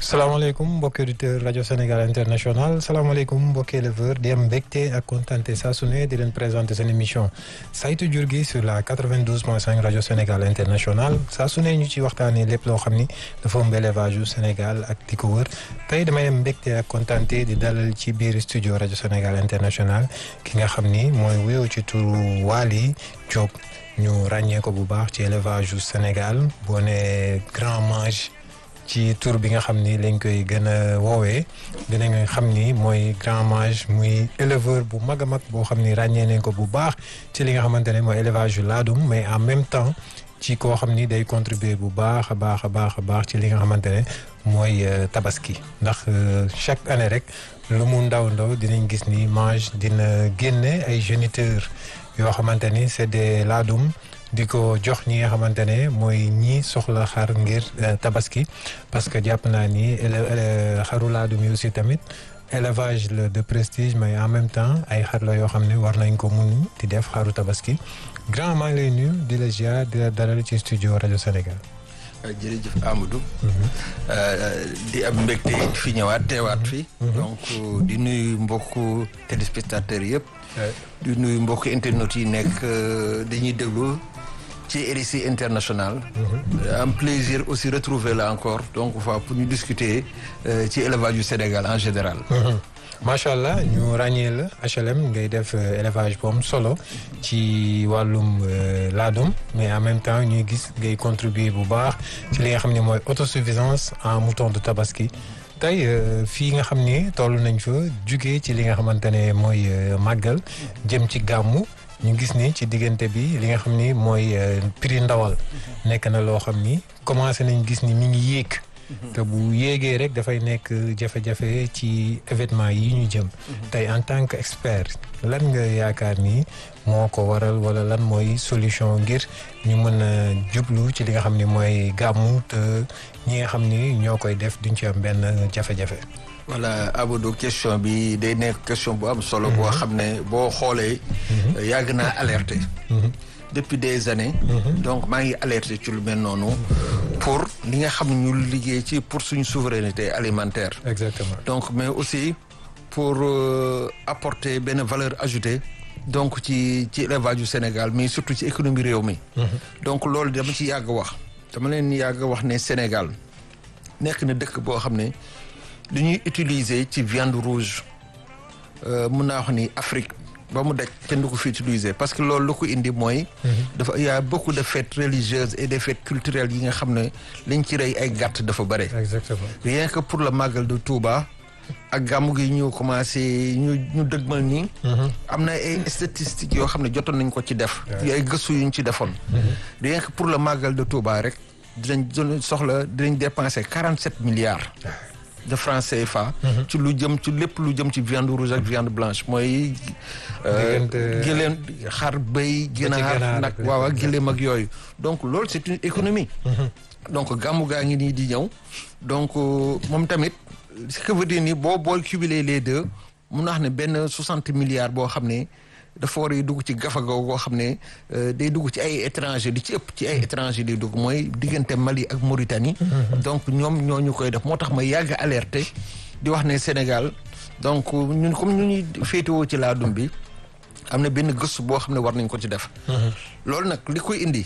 salaamaaleykum mbokki auditeur rajo Sénégal international salaamaaleykum mbokki éleveur di am mbégte ak kontante saa su ne di leen présenter seen émission saytu jur gi sur la 92.5 rajo Sénégal international saa su ne ñu ci waxtaanee lépp loo xam ni dafa ëmb élevage yu Sénégal ak di ko wër tey damay am mbégte ak kontante di dalal ci biir studio rajo Sénégal international ki nga xam ni mooy wuyoo ci turu Waly Diop ñu ràññee ko bu baax ci élevage yu Sénégal boo nee grand mange. ci tur bi nga xam ni lañ koy gën a woowee dinañ xam ni mooy grand mage muy éleveur bu mag a mag boo xam ni ràññee nañ ko bu baax ci li nga xamante ne mooy élevage yu laadum mais en même temps ci koo xam ni day contribuer bu baax a baax a baax a baax ci li nga xamante ne mooy tabaski ndax chaque année rek lu mu ndaw ndaw dinañ gis ni mage dina génne ay géniteurs yoo xamante ni c'est des laadum di ko jox ñi nga xamante ne mooy ñi soxla xar ngir tabaski parce que jàpp naa ni xaru laadum yi aussi tamit élevage la de prestige mais en même temps ay xar la yoo xam ne war nañ ko mun di def xaru tabaski grand maa ngi lay nuyu di la ziar di la dalal ci studio rajo Sénégal. jërëjëf Amadou. di am mbégte fi ñëwaat teewaat fi. donc di nuyu mbokku téléspectateurs yëpp. di nuyu mbokku internautes yi nekk dañuy déglu. ci RICI international. am plaisir aussi retrouver là encore donc fois pour ñu discuter ci élevage du Sénégal en général. macha allah ñu ràññee la HLM ngay def élevage bu am solo ci wàllum laadum mais en même temps ñuy gis ngay contribuer bu baax ci li nga xam ne mooy autosuffisance en mouton de tabaski. tey fii nga xam ni toll nañ fa jugee ci li nga xamante ne mooy màggal jëm ci gàmmu. ñu gis ni ci diggante bi li nga xam ni mooy prix ndawal nekk na loo xam ni commencé nañ gis ni mi ngi yéeg te bu yéegee rek dafay nekk jafe-jafe ci événement yi ñu jëm tey en tant que expert lan nga yaakaar ni moo ko waral wala lan mooy solution ngir ñu mën a jublu ci li nga xam ni mooy gàmmu te ñi nga xam ni ñoo koy def duñ ci am benn jafe-jafe voilà Abdou question bi day nekk question bu am solo. boo xam ne boo xoolee. yàgg naa alerté. depuis des années. donc maa ngi alerté ci lu mel noonu. pour li nga xam ñu liggéey ci pour suñu souveraineté alimentaire. exactement donc mais aussi pour apporter benn valeur ajoutée. donc ci ci élevage du Sénégal mais surtout ci économie réew mi. donc loolu dama ci yàgg wax. dama leen yàgg wax ne Sénégal nekk na dëkk boo xam ne. li ñuy utiliser ci viande rouge mun naa wax ni Afrique ba mu daj kenn du ko fi utiliser parce que loolu lu ko indi mooy. dafa y a beaucoup de fêtes religieuses et des fêtes culturelles yi nga xam ne liñ ci rey ay gàtt dafa bare. exactement rien que pour le magal de Touba. ak gàmmu gi ñu commencé ñu ñu dëgmal nii. am na ay statistiques yoo xam ne jotoon nañ ko ci def. ay gëstu yu ñu ci defoon. rien que pour le magal de Touba rek dinañ soxla dinañ dépenser quarante sept milliards. de francs CFA. ci lu jëm ci lépp lu jëm ci viande rouge ak viande blanche mooy. gëléem xar bëy ginaar nag waaw ak gëléem ak yooyu. donc loolu c'est une économie. donc gàmmu gaa ngi nii di ñëw. donc moom tamit ce que veut dire ni boo booy cumuler les deux mun naa wax ne benn soixante milliards boo xam ne. dafa war a dugg ci gafaga goo xam ne day dugg ci ay étranger di ci ëpp ci ay étranger di dugg mooy diggante Mali ak Mauritanie. donc ñoom ñoo ñu koy def moo tax ma yàgg alerté di wax ne Sénégal donc ñun comme ñu ñuy féetewoo ci laadum bi am na benn gëstu boo xam ne war nañ ko ci def. loolu nag li koy indi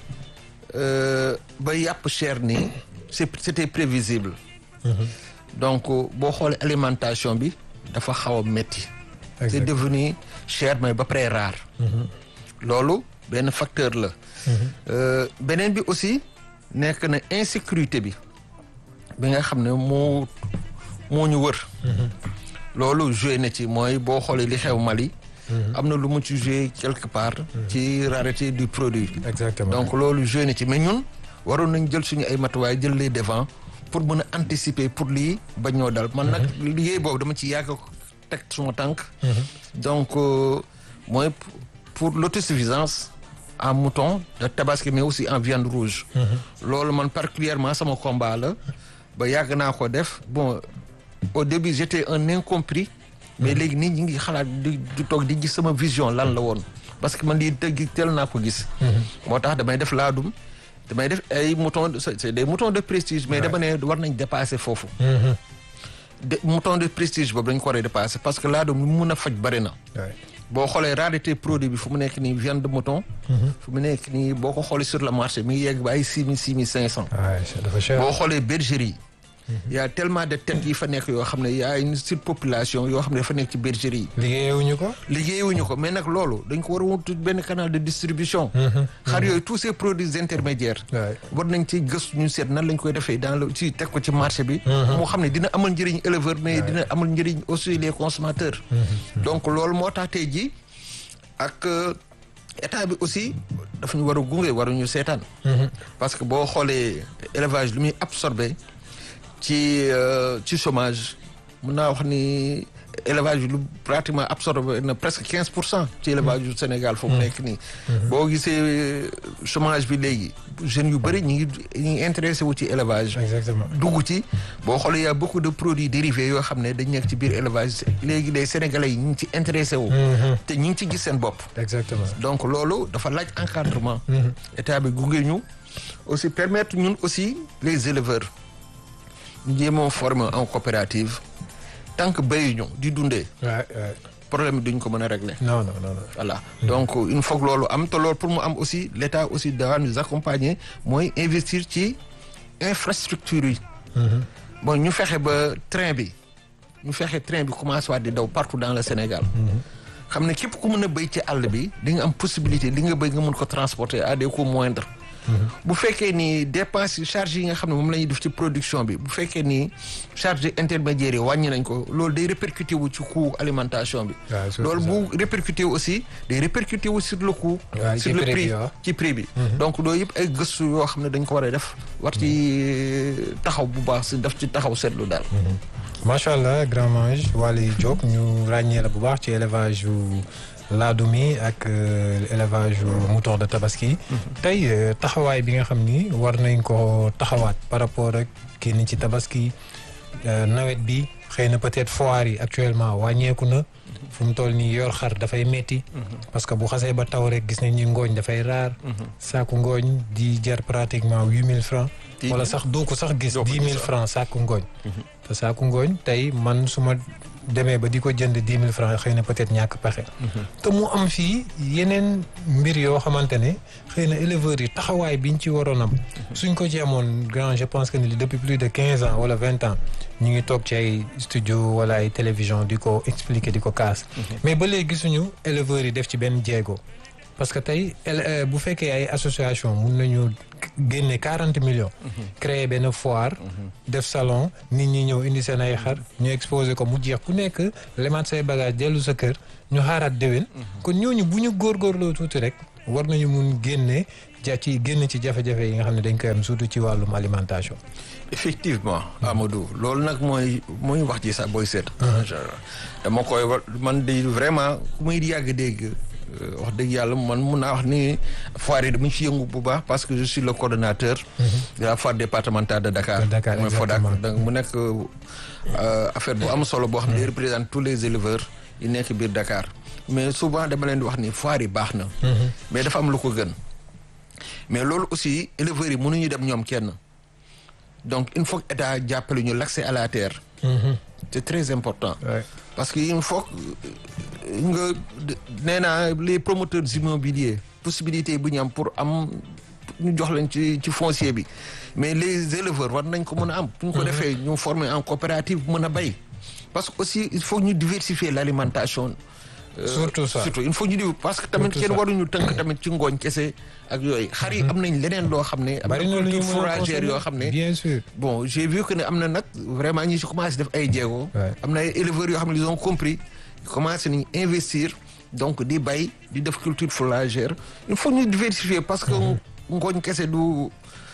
ba yàpp cher nii c'est c'était prévisible. donc boo xoolee alimentation bi dafa xaw a métti. c'est devenu cher mais ba pare rare. loolu benn facteur la. beneen bi aussi nekk na insécurité bi bi nga xam ne moo moo ñu wër. loolu joué na ci mooy boo xoolee li xew Mali. am na lu mu ci joué quelque part. ci rareté du produit. exactement donc loolu joué na ci mais ñun waroon nañ jël suñu ay matuwaay jël les devants pour mën a anticiper pour lii ba ñoo dal. man nag liggéey boobu dama ci yàgg teg suma tànk donc mooy pour l'autosuffisance en mouton de tabaski mais aussi en viande rouge loolu man particulièrement sama combat la ba yàgg naa ko def bon au début j'étais un incompris mais léegi nit ñi ngi xalaat di di toog di gis sama vision lan la woon parce que man lii dëgg teel naa ko gis moo tax damay def laadum damay def ay moutons de c'est des moutons de prestige mais dama ne war nañ dépasser foofu de mouton de prestige boobu dañ ko war a dépasser parce que laadum lu mun a faj bëri na boo xoolee rareté produit bi fu mu nekk nii viande de mouton fu mu nekk nii boo ko xoolee sur le marché mi ngi yegg ba ay six mille six mille cinq cent dafa cher boo xoolee bergerie y a tellement de têtes yi fa nekk yoo xam ne y a une surpopulation yoo xam ne dafa nekk ci bergerie yi liggéeyewuñu ko liggéeyewuñu ko mais nag loolu dañ ko war a wut benn canal de distribution xar yooyu tous ces produits intermédiaires war nañ ci gëstu ñu seet nan lañ koy defee dans le ci teg ko ci marché bi moo xam ne dina amal njëriñ éleveur mais dina amal njëriñ aussi les consommateurs donc loolu moo tax tey ji ak état bi aussi dafa ñu war a gunge waruñu seetaan parce que boo xoolee élevage lu muy absorbé ci ci chômage mun naa wax ni élevage bi lu pratiquement absorbé na presque quinze pour cent ci élevage yu Sénégal foofu nekk nii boo gisee chômage bi léegi jeunes yu bëri ñi ngi ñi ngi intéressé wu ci élevage exactement dugg ci boo xoolee y a beaucoup de produits dérivés yoo xam ne dañ nekk ci biir élevage léegi les sénégalais yi ñu ngi ci intéressé wu te ñi ngi ci gis seen bopp exactement donc loolu dafa laaj encadrement état bi gunge ñu aussi permettre ñun aussi les éleveurs ñu jéemoo former en coopérative tant que béyuñu di dundee problème bi duñ ko mën a régler non non non voilà donc il faut que loolu am te loolu pour mu am aussi l' état aussi doit nous accompagner mooy investir ci infrastructure yi bon ñu fexe ba train bi ñu fexe train bi commencé waat di daw partout dans le Sénégal xam ne képp ku mën a béy ci àll bi di nga am possibilité li nga béy nga mën ko transporter à des coûts moindres bu fekkee ni dépense yi charge yi nga xam ne moom la ñuy def ci production bi bu fekkee ni charge intermédiaire yi wàññi nañ ko loolu day répercuté wu ci coût alimentation bi loolu bu répercuté wu aussi day répercuté wu sur le coût sur le prix ci prix bi donc loolu yëpp ay gëstu yoo xam ne dañ ko war a def war ci taxaw bu baax si def ci taxaw seetlu daal macha allah grand mange Waly Diop ñu ràññee la bu baax ci élevage yu laadum yi ak élevage yu mouton de tabaski. tey taxawaay bi nga xam ni war nañ ko taxawaat par rapport ak kii ni ci tabaski nawet bi xëy na peut-être foire yi actuellement wàññeeku na. fu mu toll nii yor xar dafay metti parce que bu xasee ba taw rek gis nañ ni ngooñ dafay raar. saaku ngooñ di jar pratiquement huit mille francs. wala sax doo ko sax gis dix mille francs saaku ngooñ. te saaku ngooñ tey man su ma demee ba di ko jënd dix mille francs xëy na peut-être ñàkk pexe. te mu am fii yeneen mbir yoo xamante ne xëy na éleveurs yi taxawaay biñ ci waroon am. suñ ko ci amoon grand je pense que ni depuis plus de quinze ans wala vingt ans ñu ngi toog ci ay studio wala ay télévision di ko expliquer di ko kaas. mais ba léegi gisuñu éleveurs yi def ci benn jéego. parce que tey bu fekkee ay association mun nañu génne quarante millions. créer benn foire. def salon nit ñi ñëw indi seen ay xar ñu exposé ko mu jeex ku nekk lemaat say bagage dellu sa kër ñu xaaraat déwén. kon ñooñu bu ñu góorgóorloo tuuti rek war nañu mun génne ja ci génn ci jafe-jafe yi nga xam ne dañ koy am surtout ci wàllum alimentation. effectivement Amadou loolu nag mooy mooy wax ji sax booy seet. dama koy man di vraiment ku muy yàgg dégg. wax dëgg yàlla man mun naa wax ni foire yi dama ci yëngu bu baax parce que je suis le coordonnateur de la foire départementale de Dakar mooy FODAC donc mu nekk affaire bu am solo boo xam ne day représente tous les éleveurs yi nekk biir Dakar mais souvent dama leen di wax ni foire yi baax na mais dafa am lu ko gën mais loolu aussi éleveurs yi mënuñu dem ñoom kenn donc il faut que état jàppale ñu l'accès à la terre c'est très important parce que il faut nga nee naa les promoteurs immobiliers possibilité bu ñu am pour am ñu jox leen ci ci foncier bi mais les éleveurs war nañ ko mën a am bu ñu ko defee ñu former en coopérative mën a bay parce que aussi il faut ñu diversifier l'alimentation surtout ça surtout il faut ñu di parce que tamit kenn waruñu tënk tamit ci ngooñ kese ak yooyu xar yi am nañ leneen loo xam ne am na culture fourragère yoo xam ne bien sûr bon j'ai vu que ne am na nag vraiment ñi si commencé def ay jéego am na ay éleveurs yoo xam ne ils ont compris commencé nañ investir donc di bay di def culture fourragère il faut ñu diversifier parce que ngooñ kese du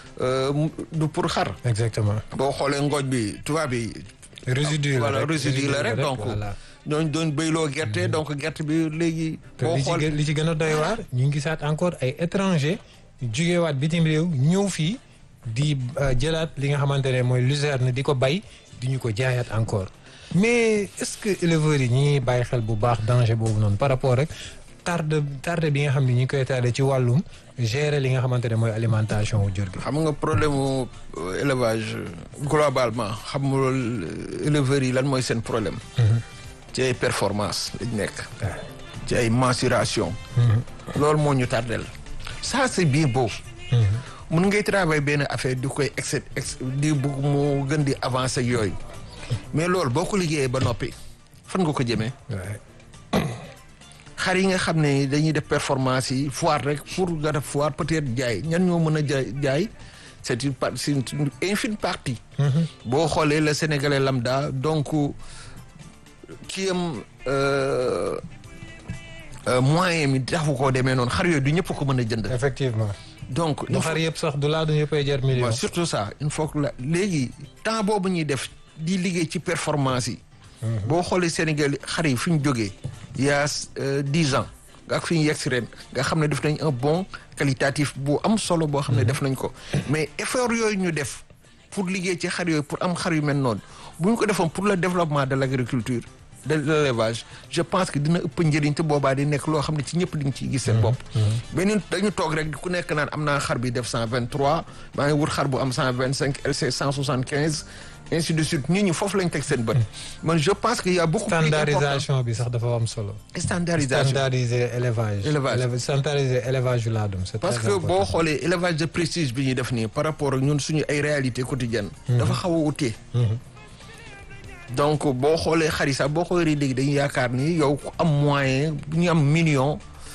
du pour xar exactement boo xoolee ngooñ bi tubaab bi résidu la voilà résidu la rek donc ñooñu doon béyloo gerte donc gerte bi léegi. boo xool li ci gën a doy waar ñu ngi gisaat encore ay étranger jugewaat bitim réew ñëw fii di jëlaat li nga xamante ne mooy luzerne di ko bay di ñu ko jaayaat encore mais est-ce que éleveurs yi ñi ngi bàyyi xel bu baax danger boobu noonu par rapport rek tarde tarde bi nga xam ne ñi ngi koy tardé ci wàllum gérer li nga xamante ne mooy alimentation wu jur gi. xam nga problème mu élevage globalement xam nga loolu éleveurs yi lan mooy seen problème. ci ay performance lañ nekk. ci ay mensuration. loolu moo ñu tardel ça c'est bien beau. mun ngay travailler benn affaire di koy ex ex di bugg mu gën di avancer yooyu. mais loolu boo ko liggéeyee ba noppi fan nga ko jëmee. xar yi nga xam ne dañuy def performance yi foire rek pour nga def foire peut-être jaay ñan ñoo mën a jaay jaay c'est une part c'est une infime partie. boo xoolee le sénégalais lambda donc kii am moyen mi taxu koo demee noonu xar yooyu du ñëpp ko mën a jënd. effectivement. donc du xar yëpp sax du laa du ñëppay jar million. waaw surtout ça il faut que la léegi temps boobu ñuy def di liggéey ci performance yi. boo xoolee Sénégal xar yi fi ñu jógee. il y a dix ans ak fi ñu yegg si ren nga xam ne def nañ un bon qualitatif bu am solo boo xam ne def nañ ko mais effort yooyu ñu def pour liggéey ci xar yooyu pour am xar yu mel noonu bu ñu ko defoon pour le développement de l'agriculture de l'élevage je pense que dina ëpp njëriñ te boobaa di nekk loo xam ne ci ñëpp di nga ciy gis seen bopp beneen dañu toog rek ku nekk naan am naa xar bi def cent vingt trois maa ngi wut xar bu am cent vingt cinq LC cent soixante quinze ainsi de suite nit ñi foofu lañ teg seen bët man je pense que y a beaucoup plus standardisation bi sax dafa am solo standardisation standardiser élevage Élevage. standardiser élevage yu laadum c'est parce très que important. boo xoolee élevage de prestige bi ñuy def nii par rapport ak ñun suñu ay réalité quotidienne dafa xaw a utee donc boo xoolee xar yi sax boo xoolee léegi dañuy yaakaar ni yow ku am moyen ñu am million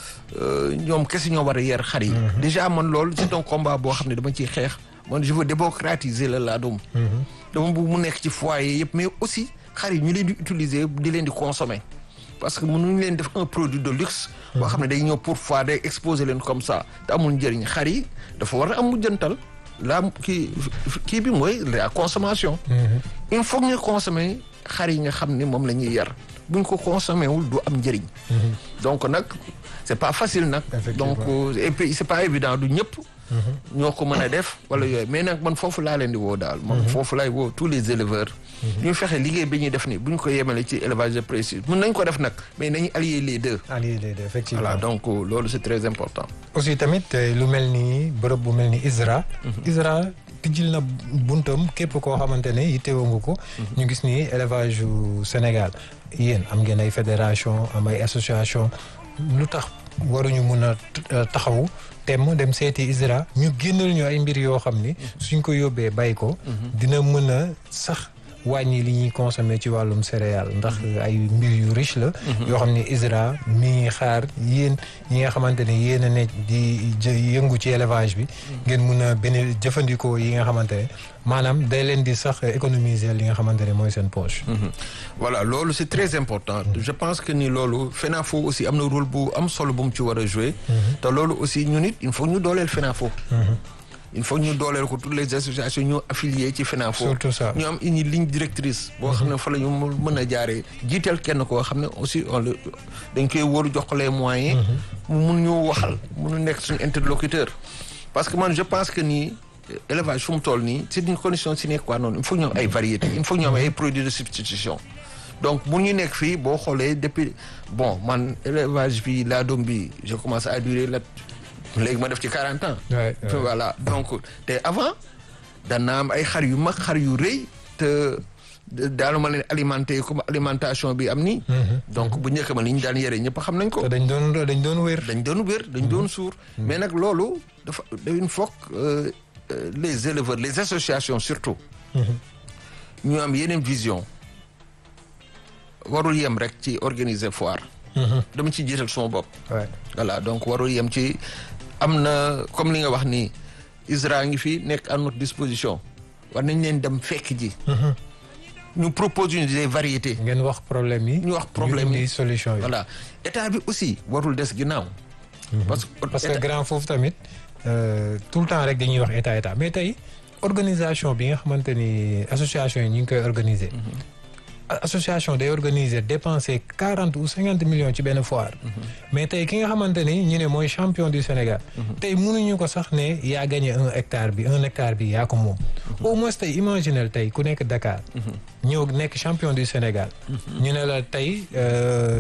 euh, ñoom kese ñoo war a yer xar yi déjà man loolu c'est un combat boo xam ne dama ciy xeex man je veux démocratiser la laadum dama bëgg mu nekk ci foyer yëpp mais aussi xar yi ñu leen di utiliser di leen di consommer parce que mënuñu leen def un produit de luxe boo xam ne day ñëw pour foire day exposer leen comme ça te amul njëriñ xar yi dafa war a am mujjantal la kii kii bi mooy la consommation il faut que ñu consommer xar yi nga xam ne moom la ñuy yar buñ ko consommer wul du am njëriñ donc nag c'est pas facile nag Effectivement. donc euh, et puis c'est pas évident du ñëpp ñoo ko mën a def wala yooyu mais nag man foofu laa leen di woo daal man foofu laay woo tous les éleveurs ñu fexe liggéey bi ñuy def ni bu ñu ko yemale ci élevage de précis mën nañ ko def nag mais nañu allier les deux allié les deux effectivement voilà donc euh, loolu c'est très important aussi tamit eh, lu mel ni bërëb bu mel ni ISRA. ISRA tijjil na buntam képp koo xamante ne yittewoo nga ko. ñu gis ni élevage yu Sénégal yéen am ngeen ay fédération am ay association lu tax waruñu mun a t- taxaw temm dem seeti ISRA ñu génnal ñu ay mbir yoo xam ni suñ ko yóbbee bay ko. dina mën a sax. wàññi li ñuy consommer ci wàllum céréales ndax ay mbir yu riche la yoo xam ne ISRA mi ngi xaar yéen ñi nga xamante ne yéen a ne di jë- yëngu ci élevage bi ngeen mun a benn jëfandikoo yi nga xamante ne maanaam day leen di sax économiser li nga xamante ne mooy seen poche voilà loolu c'est très important je pense que ni loolu FENAFO aussi am na rôle bu am solo bu mu ci war a jouer te loolu aussi ñun it il faut ñu dooleel FENAFO il faut ñu dooleel ko toutes les associations ñu affiliées ci FENAFO surtout ça ñu am une ligne directrice boo xam ne fa la ñu mën a jaaree jiital kenn koo xam ne aussi on le dañ koy wóoru jox ko les moyens mu mun ñu waxal munu nekk suñu interlocuteur parce que man je pense que nii élevage fu mu toll nii c'est une condition sine qua non il faut ñu am ay variétés il faut ñu am ay produits de substitution donc mun ñu nekk fii boo xoolee depuis bon man élevage bi laa doom bi je commence à durer la léegi ma def ci 40 ans Ouais, ouais. voilà donc te avant dana am ay xar yu mag xar yu rëy te daanu ma leen alimenter comme alimentation bi am nii donc bu njëkk ma li ñu daan yore ñëpp xam nañ ko te dañ doon dañ doon wér dañ doon wér dañ doon suur mais nag loolu dafa il faut que euh, euh, les éleveurs les associations surtout ñu am yeneen vision warul yem rek ci organiser foire dama ci jiital suma bopp ouais. voilà donc warul yem ci am na comme li nga wax ni ISRA ngi fi nekk à notre disposition war nañ leen dem fekk ji ñu propose ñu des variétés ngeen wax problème yi ñu wax problème yi yi solution yi voilà état bi aussi warul des ginnaaw parce que parce que état- grand foofu tamit euh, tout le temps rek dañuy wax état état mais tey organisation bi nga xamante ni association yi ñu ngi koy organiser. A- association day organiser dépenser quarante ou cinquante millions ci benn foire. mais tey ki nga xamante ni ñu ne mooy champion du Sénégal. tey mënuñu ko sax ne yaa gagné un hectare bi un hectare bi yaa ko moom. au moins tey imaginel tey ku nekk Dakar. ñëw nekk champion du Sénégal. ñu ne la tey. euh,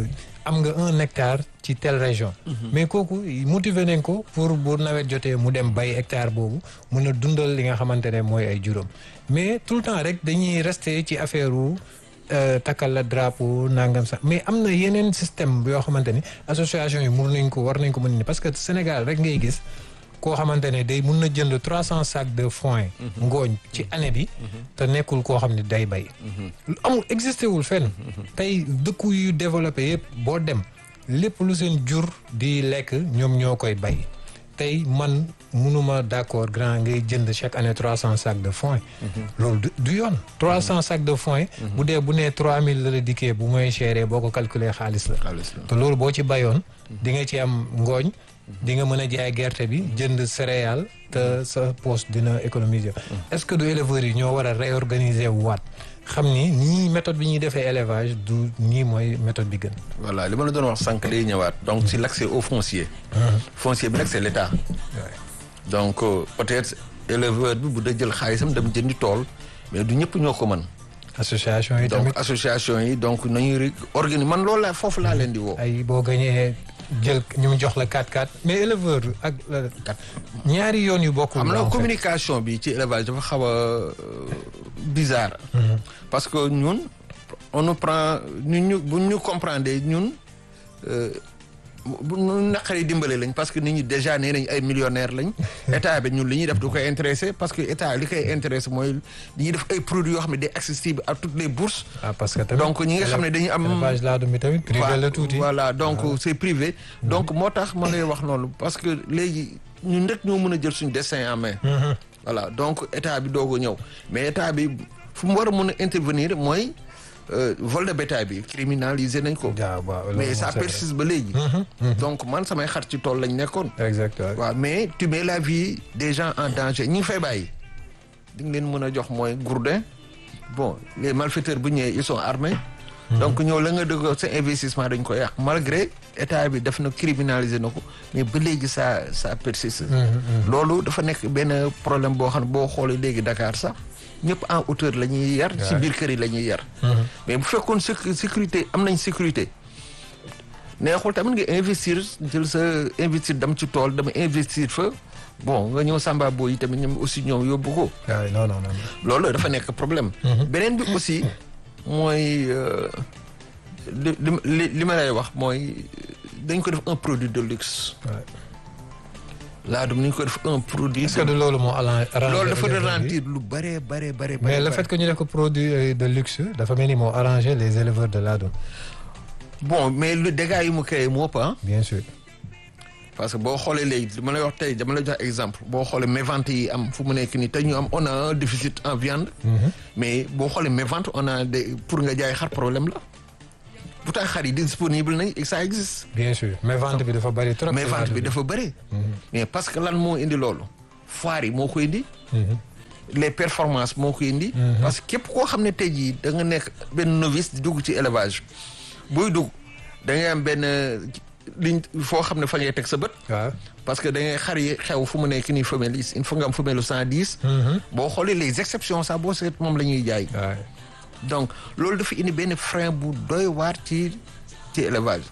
am nga un hectare ci telle région mais kooku motiver nañ ko pour bu nawet jotee mu dem bay hectare boobu mun a dundal li nga xamante ne mooy ay juróom mais tout le temps rek dañuy rester ci affaire wu takkal la drapeau nangam sax mais am na yeneen système yoo xamante ni association yi mun nañ ko war nañ ko mën ni parce que Sénégal rek ngay gis koo xamante ne day mun na jënd trois cent sacs de foin ngooñ ci année bi te nekkul koo xam ne day bay amul existé wul fenn tey dëkku yu développé yëpp boo dem lépp lu seen jur di lekk ñoom ñoo koy bay tey man munuma d'accord grand ngay jënd chaque année trois cent sacs de foin loolu du yoon trois cent sacs de foin bu dee bu nee trois mille la la dikkee bu mooy chéré boo ko calculer xaalis la te loolu boo ci bayoon di nga ci am ngooñ di nga mën a jaay gerte bi jënd céréale te sa poche dina économiser est-ce que du éleveurs yi ñoo war a réorganiser waat xam ni nii méthode bi ñuy defee élevage du nii mooy méthode bi gën voilà li ma la doon wax sànq day ñëwaat donc si l'accès au foncier foncier bi nag c'est l'État donc peut-être éleveur bi bu da jël xaalisam dem jëndi tool mais du ñëpp ñoo ko mën association yi donc tamit association yi donc nañuy organiser man loolu laa foofu laa leen di woo ay boo gañee jël ñu jox la 4-4 mais éleveur ak ñaari yoon yu bokkul am na en fait. communication bi ci élevage dafa xaw a bizarre parce que ñun on nous prend ñun ñu bu ñu comprendre ñun bu ñu naqari dimbale lañ parce que nit ñi déjà nee nañ ay millionnaires lañ état bi ñun li ñuy def du koy intéressé parce que état li koy intéressé mooy li ñuy def ay produits yoo xam ne day accessible à toutes les bourses ah parce que tamit donc ñi nga xam ne dañuy am élevage laadum bi tamit privé la tuuti voilà donc c'est privé donc moo tax ma lay wax noonu parce que léegi ñun rek ñoo mën a jël suñu destin en main voilà donc état bi doog a ñëw mais état bi fu mu war a mën a intervenir mooy vol de bétail bi criminalisé nañ ko waaw waaw loolu mais moom ça c'est vrai. persiste ba léegi donc man samay xar ci tool lañ nekkoon exactement waaw mais tu mets la vie des gens en danger ñi ngi fay bàyyi di nga leen mën a jox mooy gourdin bon les malfaiteurs bu ñëwee ils sont armés donc ñëw la nga dëgg sa investissement dañ ko yàq malgré état bi def na criminaliser na ko mais ba léegi ça ça persiste loolu dafa nekk benn problème boo xam ne boo xoolee léegi Dakar sax ñëpp en hauteur la ñuy yar ci biir kër yi la ñuy yar mais bu fekkoon sécu- sécurité am nañ sécurité neexul tamit nga investir jël sa investir dem ci tool dama investir fa bon nga ñëw Samba Boy yi tamit ñoom aussi ñoom yóbbu ko waaw non non non loolu dafa nekk problème beneen bi aussi mooy euh, li li li li ma lay wax mooy dañ ko def un produit de luxe Ouais. laadum ni ñu ko def un produit est-ce que de loolu moo arrangé loolu dafa éleveurs yi ralentir lu bare bare bare mais le fait que ñu def ko produit euh, de luxe dafa mel ni moo arrangé les éleveurs de laadum bon mais le dégât yi mu créé moo ëpp ah bien sûr parce que boo xoolee léegi dama lay wax tey dama lay jox exemple boo xoolee mévente yi am fu mu nekk nii te ñu am on a un déficit en viande mais boo xoolee mévente on a des pour nga jaay xar problème la pourtant xar yi disponible nañ et ça existe bien sûr mais vente bi dafa bari trop mais ci vente laadum bi dafa bëri mais parce que lan moo indi loolu foire yi moo ko indi Mhm. les performances moo ko indi parce que képp koo xam ne tey jii da nga nekk benn novice di dugg ci élevage buy dugg da ngay am benn liñ foo xam ne fa ngay teg sa bët waaw parce que da ngay xar yi xew fu mu nekk nii femelle yi il faut nga am femelle cent dix boo xoolee les exceptions sax boo seet moom la ñuy jaay waaw donc loolu dafa indi benn frein bu doy waar ci ci élevage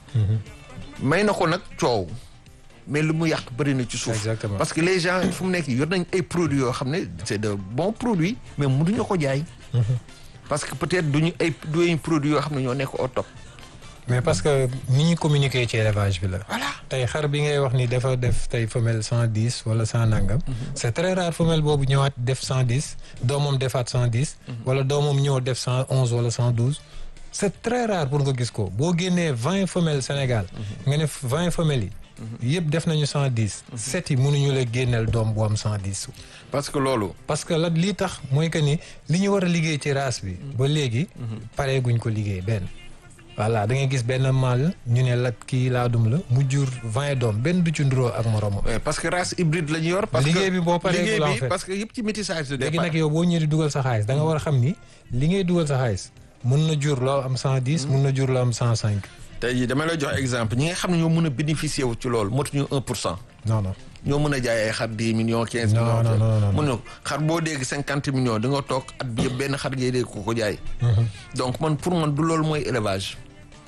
may na ko nag coow mais lu mu yàq bëri na ci suuf Exactement. parce que les gens fu mu nekk yor nañ ay produits yoo xam ne c'est de bons produits mais mënuñu ko jaay parce que peut-être duñu ay duñu produits yoo xam ne ñoo nekk au top mais parce que ni ñu communiquer ci élevage bi la voilà tey xar bi ngay wax ni dafa def tey femelle cent dix wala cent nangam c'est très rare femelle boobu ñëwaat def cent dix doomam defaat cent dix wala doomam ñëw def cent onze wala cent douze c'est très rare pour nga gis ko boo génnee vingt femelles Sénégal nga ne vingt femelles yi yëpp def nañu cent dix sept yi mënuñu la génneel doom bu am cent dix parce que loolu parce que la lii tax mooy que ni li ñu war a liggéey ci race bi ba léegi pareeguñ ko liggéey benn voilà da ngay gis benn mâle ñu ne la kii laadum la mu jur vingt doom benn du ci nduroo ak moromam Ouais, parce que race hybride la ñu yor. parce Liggéey que bi boo paree liggéey la en bi fait. parce que yëpp ci métissage de léegi départ. nag yow boo ñëwee di dugal sa xaalis da nga war a xam ni li ngay dugal sa xaalis mun na jur loo am cent dix mun na jur loo am cent cinq tey jii dama lay jox exemple ñi nga xam ne ñoo mën a bénéficier wu ci loolu motuñu un pour cent. non non ñoo mën a jaay ay xar dix millions quinze Non, millions. non, non, non, non. mun na ko xar boo dégg cinquante millions di nga toog at bi yëpp benn xar ngay dégg ko ko jaay. donc man pour man du loolu mooy élevage.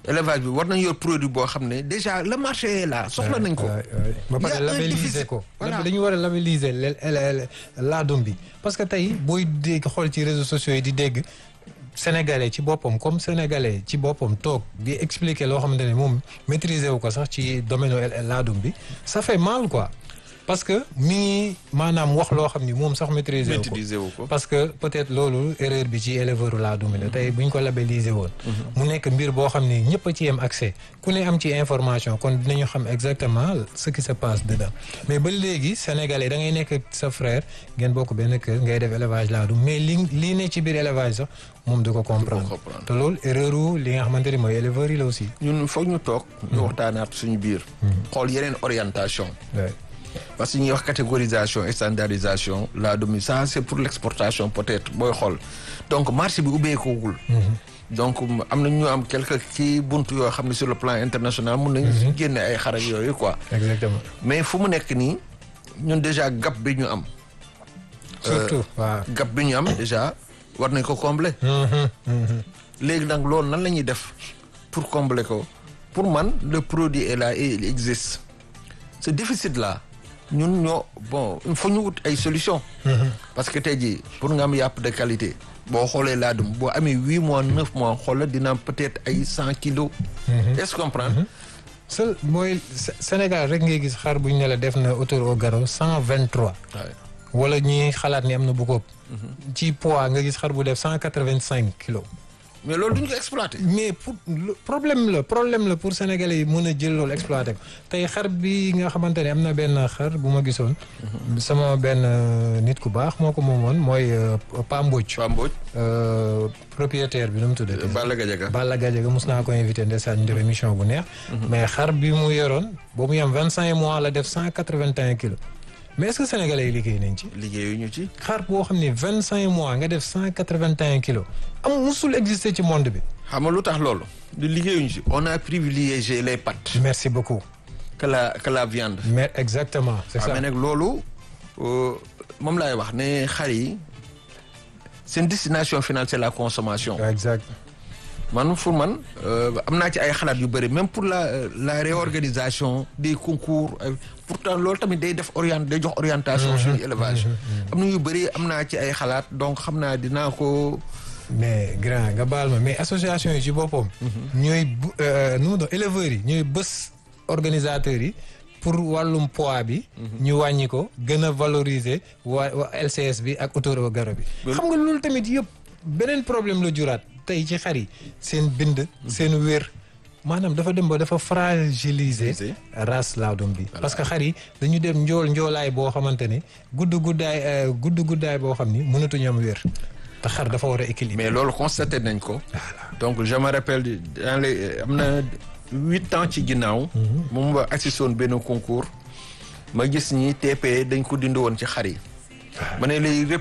élevage bi war nañ yor produit boo xam ne déjà le marché est là soxla nañ ko. ba pare labelliser ko. dañu war a labelliser laadum bi parce que tey booy dégg xool ci réseaux sociaux yi di dégg. sénégalais ci boppam comme sénégalais ci boppam toog di expliquer loo xamante ne moom maîtriser wu ko sax ci domaine laadum bi ça fait mal quoi parce que mi ngi maanaam wax loo xam ni moom sax maîtriser wu ko parce que peut-être loolu erreur bi ci éleveur laadum bi la tey bu ñu ko labelliser woon mu nekk mbir boo xam ni ñëpp a ci yem accès ku ne am ci information kon dinañu xam exactement ce qui se passe dedans mais ba léegi sénégalais da ngay nekk sa frère ngeen bokk benn kër ngay def élevage laadum mais li lii ne ci biir élevage sax moom du ko comprendre te loolu erreur wu li nga xamante ni mooy éleveurs yi la aussi ñun foog ñu toog ñu waxtaanaat suñu biir xool yeneen orientation parce que ñuy wax catégorisation et standardisation laadum yi ça c'est pour l'exportation peut-être booy xool donc marché bi ubbeekoogul donc am na ñu am quelque ci buntu yoo xam ne sur le plan international mun nañ génne ay xarak yooyu quoi exactement mais fu mu nekk nii ñun déjà gap bi ñu am surtout waaw gap bi ñu am déjà war nañ ko combler léegi nag loolu nan la ñuy def pour combler ko pour man le produit est là et il existe ce déficit là ñun ñoo bon il faut ñu wut ay solution parce que tey jii pour nga am yàpp de qualité boo xoolee laadum boo amee huit mois neuf mois xoola dina peut-être ay cent kilos est-ce que comprendre seul mooy Sénégal rek ngay gis xar bu ñu ne la def na autour au garrot cent vingt-trois wala ñuy xalaat ni am na bu ko ci poids nga gis xar bu def cent quatre-vingt-cinq kilos mais loolu duñ ko exploiter. mais pour problème la problème la pour sénégalais yi mën a jël loolu exploiter ko tey xar bi nga xamante ne am na benn xar bu ma gisoon. sama benn nit ku baax moo ko moomoon mooy Pa Mbodj. Pa Mbodj. propriétaire bi nu mu tuddati. Balla Gadiaga. Balla Gadiaga mos naa ko invité ndeysaan ñu def émission bu neex. mais xar bi mu yoroon ba mu yem vingt cinq mois la def cent quatre vingt et un kilos. mais est-ce que sénégalais yi liggéey nañ ci. liggéeyuñu ci. xar boo xam ne vingt cinq mois nga def cent quatre vingt et un kilos am musul exister ci monde bi. xam nga lu tax loolu. du liggéeyuñu ci on a privilégié les pâtes. merci beaucoup. que la que la viande. mais exactement c'est ça. mais nag loolu moom laay wax ne xar yi seen destination finale c'est la consommation. exact. man pour man am naa ci ay xalaat yu bëri même pour la la réorganisation des concours pourtant loolu tamit day def orient day jox orientation suñu élevage am na yu bëri am naa ci ay xalaat donc xam naa dinaa ko mais grand nga baal ma mais association yi ci boppam ñooy nu mu doon éleveurs yi ñooy bés organisateurs yi pour wàllum poids bi ñu wàññi ko gën a valoriser waa LCS bi ak autour au garrot bi xam nga loolu tamit yëpp beneen problème la juraat tey ci xar yi seen bind seen wér maanaam dafa dem ba dafa fragiliser race laadum bi parce que xar yi dañu dem njool njoolaay boo xamante ne gudd guddaay gudd guddaay boo xam ni mënatuñu am wér te xar dafa war a équilibre mais loolu constaté nañ ko donc je me rappelle dans les am na huit ans ci ginnaaw moom ma assisté woon benn concours ma gis ñi TP dañ ko dindi woon ci xar yi ma ne lay